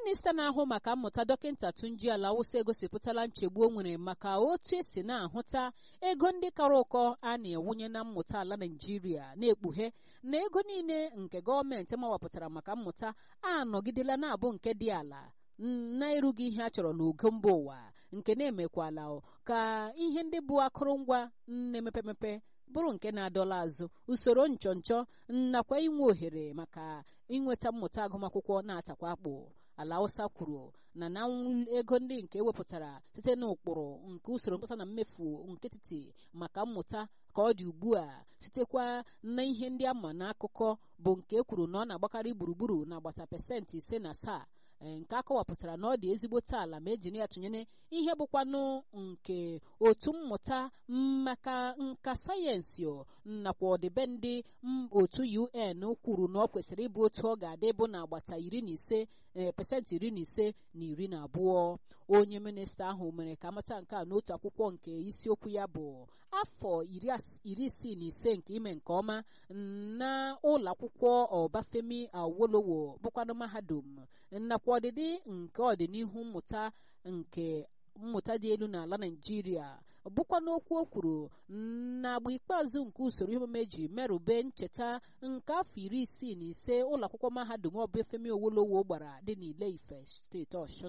minista na-ahụ maka mmụta dọkịta Tunji Alawusa egosipụtala nchegbu o nwere maka otu esi na-ahụta ego ndị kara ụkọ a na-ewunye na mmụta ala Naịjirịa na-ekpughe na ego niile nke gọọmenti mawapụtara maka mmụta anọgidela na-abụ nke dị ala na-erughị ihe a chọrọ n'ogo mba ụwa nke na-emekwala ka ihe ndị bụ akụrụngwa na-emepe emepe bụrụ nke na-adọla azụ usoro nchọnchọ nakwa inwe ohere maka inweta mmụta agụmakwụkwọ na-atakwa akpụ ala Hausa kwuru na na ego ndị nke ewepụtara site n'ụkpụrụ nke usoro mkpesa na mmefu nkịtịtị maka mmụta ka ọ dị ugbu a sitekwa na ihe ndị ama n'akụkọ bụ nke ekwuru na ọ na-agbakarị gburugburu na agbata pasentị ise na asaa nke akọwapụtara na ọ dị ezigbote ala ma ejiri ya tụnyere ihe bụkwanụ nke otu mmụta maka nka sayensị nakwa ọdịbendị otu UN kwuru na ọ kwesịrị ịbụ otu ọ ga-adị bụ na agbata iri na ise pasentị iri na ise na iri na abụọ onye minista ahụ mere ka amata nke a n'otu akwụkwọ nke isiokwu ya bụ afọ iri isii na ise nke ime nke ọma na ụlọ akwụkwọ Ọbafemi Awolowo bụkwanụ mahadum nakwa ọdịdị nke ọdịnihu mmụta nke mmụta dị elu n'ala Naịjirịa bụkwa n'okwu o kwuru na agba ikpeazụ nke usoro ihe omume ji merube ncheta nke afọ iri isii na ise ụlọ akwụkwọ mahadum Ọbafemi Awolowo gbara dị n'Ile Ife steeti Ọshụn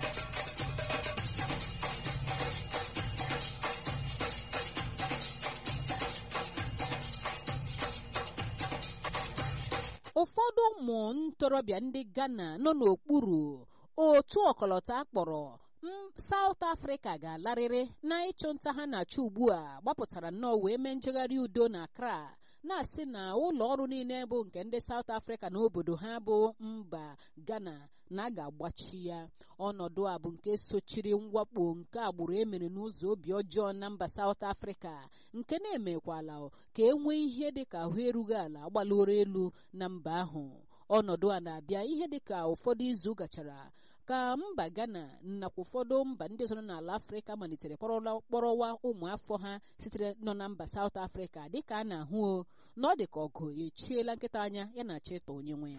ụfọdụ ụmụ ntorobịa ndị Ghana nọ n'okpuru otu ọkọlọtọ akpọrọ South Africa ga-alarịrị na ịchụ nta ha na-achụ ugbu a gbapụtara nnọọ wee mee njegharị udo na Accra na-asị na ụlọ ọrụ niile bụ nke ndị South Africa na obodo ha bụ mba Ghana na a ga-agbachi ya ọnọdụ a bụ nke sochiri mwakpo nke agbụrụ emere n'ụzọ obi ọjọọ na mba South Africa nke na-emekwala ka e nwee ihe dịka ahụ erughị ala gbalụrụ elu na mba ahụ ọnọdụ a na-abịa ihe dịka ụfọdụ izu gachara ka mba Ghana nakwa ụfọdụ mba ndị ọzọ n'ala Afrịka malitere kpọrọwa ụmụafọ ha sitere nọ na mba South Africa dịka a na-ahụ na ọ dị ka ọgụ echiela nkịta anya ya na-achọ ịtọ onye nwe ya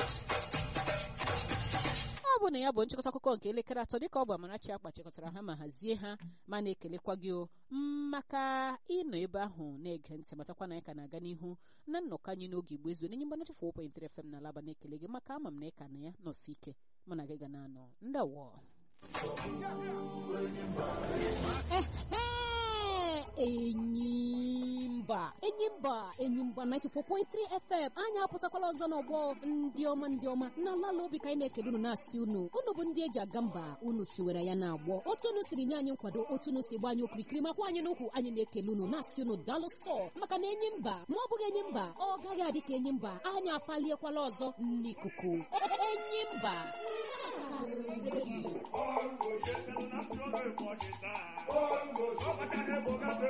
ọ bụ na ya bụ nchịkọta akụkọ nke elekere atọ dịka ọ bụ Amarachi akpa chịkọtara ha ma hazie ha ma na-ekelekwa gị maka ịnọ ebe ahụ na-ege ntị matakwa na anyị ka na-aga n'ihu na nnọkọ anyị n'oge igbo ezu n'enye mgbanachi fọ point FM na alaba na-ekele gị maka ama m na ịka na ya nọsi ike mụ na gị ga na-anọ ndawo enyimba enyimba enyimba 94.3 fm anyị apụtakwala ọzọ n'ọgbọ ndị ọma ndị ọma na ala obi ka anyị na-ekele unu na-asị unu unu bụ ndị eji aga mba unu siwere ya na-agbọ otu unu siri nye anyị nkwado otu unu si gba anyị okirikiri makwa anyị n'ukwu anyị na-ekele unu na-asị unu daalụ sọ maka na enyi mba ma ọ bụghị enyi mba ọ gaghị adị ka enyi mba anyị apaliekwala ọzọ n'ikuku enyi mba Bongo, yes, and I'm sure they're